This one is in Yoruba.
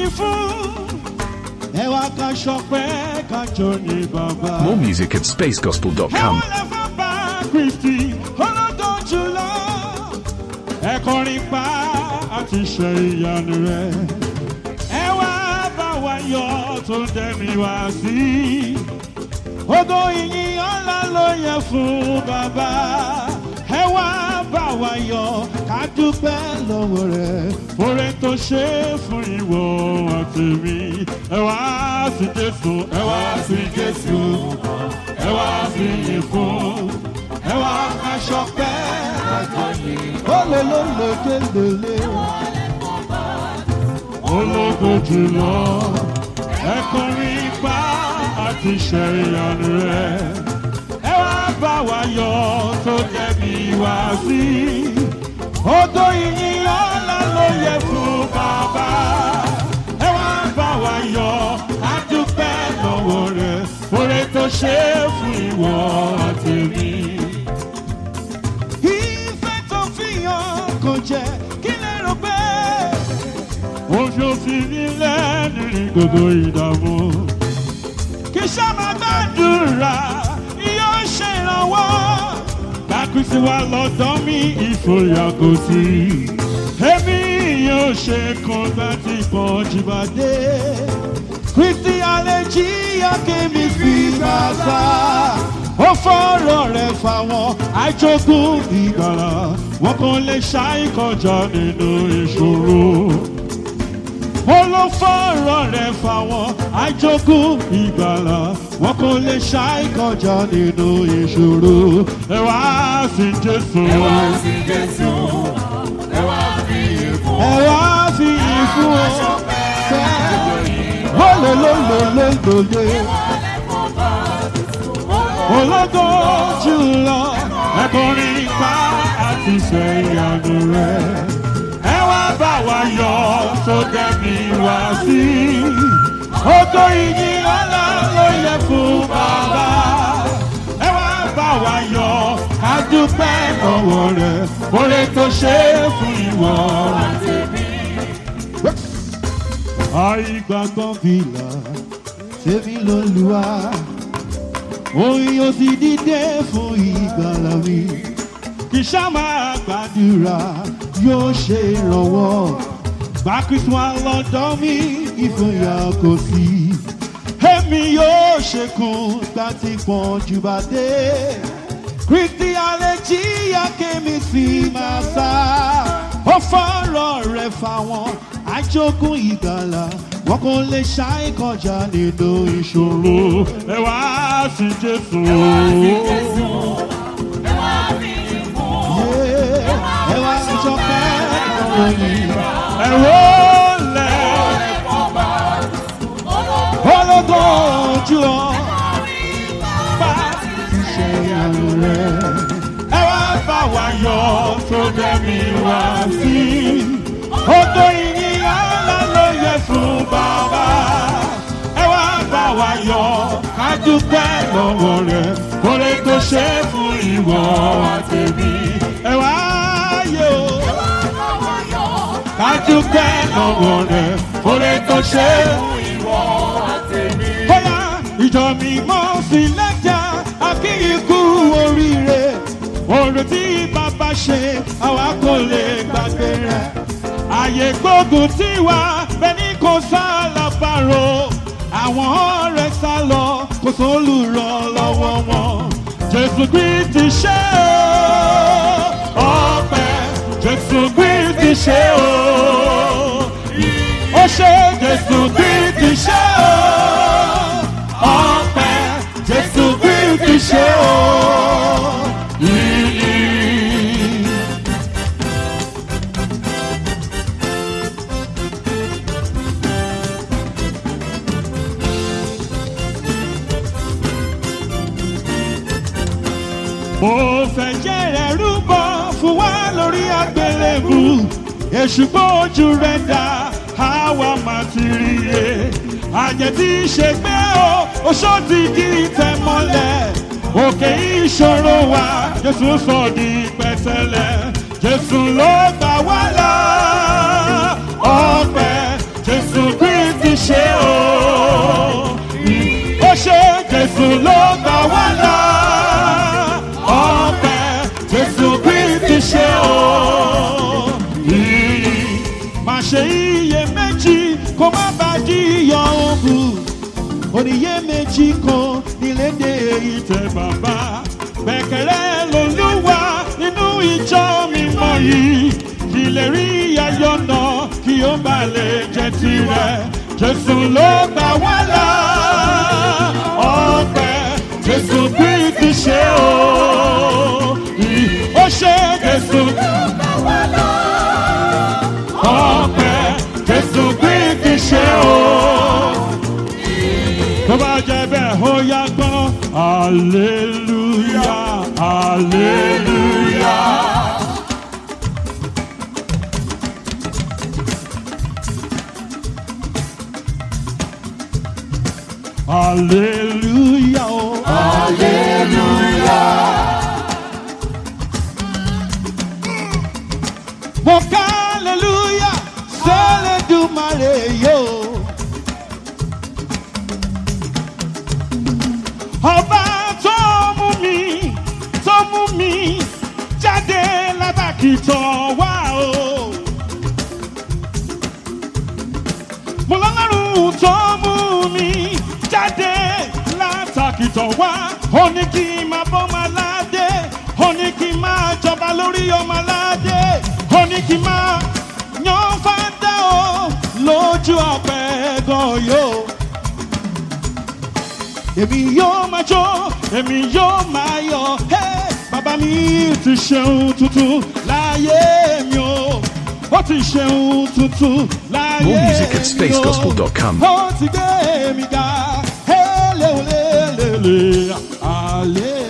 yìn fún. ẹ wá ká ṣọpẹ́ ká jó ní bàbá. More music at ẹ spacegospel.com. wọ́n lè fẹ́ bá kristi ọlọ́dọ̀ jùlọ. ẹ kọrin pa àti ṣe ìyanu rẹ̀. ẹ wá bá wa yọ tó dẹ́mi wá sí. Ogo ìyìn ọ̀la ló yẹ fún bàbá. Ẹ wá bá wa yọ ká dúpẹ́ lọ́wọ́ rẹ̀. Oore tó ṣe fún ìwọ àti mi. Ẹ wá sí Jésù, ẹ wá sí Jésù. Ẹ wá sí yìn fún. Ẹ wá ká ṣọpẹ́. Ó lè ló lè ké lélẹ̀. Ológo jùlọ. Ẹ kọrin pa àti ṣe ìyanu rẹ̀. Ẹ wá bá wa yọ tó jẹ̀bi wá sí. Odò ìyìn ọ̀la ló yẹ fún bàbá. Ẹ wá bá wa yọ àdúpẹ́ lọ́wọ́ rẹ̀. Oore tó ṣe fún ìwọ àti mi. Ìfẹ́ tó fi hàn kò jẹ́ kí lè rò pé. Oṣù fi ní lẹ́nu ní gbogbo ìdààmú kì í sábà gbàdúrà yóò ṣe ìrànwọ́. Lákùsí wa lọ́dọ̀ mi ìfòyà kò sí. Èmi yóò ṣe kan láti pọ̀ jìbàdé. Kristi àlejì akémi fi bàbá. Ó fọ́rọ̀ rẹ̀ fáwọn àjogún ìgbàlà. Wọ́n kàn lè ṣàìkọjá nínú ìṣòro ó ló fọ́rọ̀ rẹ̀ fáwọn àjogún ìgbàlà wọn kò lè ṣàìkọjá nínú ìṣòro ẹ wá sí jésù Ẹ wá sí Jésù, ẹ wá fi ìfún. ẹ wá fi ìfún ọ ó lè ló lè lè lòdì ológo jùlọ ẹkùnrin pa àti ṣe ìyanu rẹ ẹ wá bá wa yọ sókè mi wá sí odò ìyìn ọlá ló yẹ fún bàbá ẹ wá bá wa yọ adúpẹ́ lọ́wọ́ rẹ oore tó ṣe é fún ìwọ àìgbàgbọ́ fìlà tèmi ló lù wá òun yóò sì dìde fún ìgbàlà mi kì í ṣá máa gbàdúrà yóò ṣe ìrànwọ́ gba kristian lọ́dọ̀ mi ìfòyà kò sí èmi yóò ṣekun láti pọ̀n jù bá dé kristi àlejì akémi sí máa sá ó fọ́rọ̀ rẹ̀ fáwọn àjogún ìgbàlà wọn kò lè ṣàì kọjá nínú ìṣòro ẹ wá sí jésù. Ẹ wá sí Jésù, ẹ wá fi ìfún. ẹ wá sí sọpẹ́ lọ́wọ́ yìí. ẹ wó lẹ̀ ológo ojú ọ bá ti ṣe ìyanu rẹ̀. ẹ wá bá wa yọ tó dẹ́mi wá sí. odò ìyìn ọ̀la ló yẹ fún bàbá. ẹ wá bá wa yọ ká dúpẹ́ lọ́wọ́ rẹ̀ kórè tó ṣe fún ìwọ àtẹ̀mí. ẹ wá yọ ká dúpẹ́ lọ́wọ́ rẹ̀ kórè tó ṣe fún ìwọ àtẹ̀mí. bóyá ìjọ mi mọ́ sí lẹ́jà akíyíkú oríire òrò tí bàbá ṣe àwa kò lè gbàgbé rẹ̀ àyè gbógun tí wà bẹ́ẹ̀ni kò sá lábàárò àwọn ọ̀rẹ́ sá lọ kò sólùrọ̀ lọ́wọ́ wọn jésù kristi ṣe o ọpẹ jésù kristi ṣe o ó ṣe jésù kristi ṣe o ọpẹ jésù kristi ṣe o. Yìnyín. mo fẹ́ jẹ́rẹ̀ rúbọ fún wa lórí àgbélébù èṣù gbójú rẹ̀ dá àwa máa ti rí e àjẹ́ tí í ṣe pé o oṣó ti di tẹ̀ mọ́lẹ̀ òkè ìṣòro wa jésù sọ di pẹ̀tẹ́lẹ̀ jésù ló gbà wá là ọpẹ́ jésù gbé ṣe o. Ó ṣe Jésù ló gbà wá là. Ọpẹ́ Jésù Kristi ṣe o. Ìyìn má ṣe iyèméjì kó má bá jíyàn òkú. Oníyèméjì kan nílédè ìtẹ̀ bàbá. Gbẹ̀kẹ̀lẹ́ lolúwa nínú ìjọ mímọ́ yìí. Ìlè rí ayọ̀ náà kí ó bá lè jẹ́ tirẹ̀. Jésù ló gbà wá là. Ọpẹ́ Jésù Kristi ṣe o. Ó ṣe Jésù ọpẹ́ Jésù Kristi ṣe o. Tó bá jẹ́ bẹ́ẹ̀ ó yá gbọ́n. Aleluya, aleluya. Aleluya o. Mo ká aleluya sẹ́lẹ̀dùmarè yóò. Ọba tó mú mi tó mú mi jáde lábàkìtàn wá o. Mo lọ́lọ́run tó mú mi jáde látàkìtàn wá. Ó ní kí n máa bọ́ máa ládé. Ó ní kí n máa jọba lórí ọmọ aládé. Ó ní kí n máa yan fádá o lójú ọ̀pẹ gan yóò èmi yóò máa jó èmi yóò máa yọ̀ Hey! bàbá mi ti ṣeun tuntun láyé mi o ó ti ṣeun tuntun láyé More music at mi o spacegospel.com. ó ti gbé mi ga Hey, lélelélele, àlè.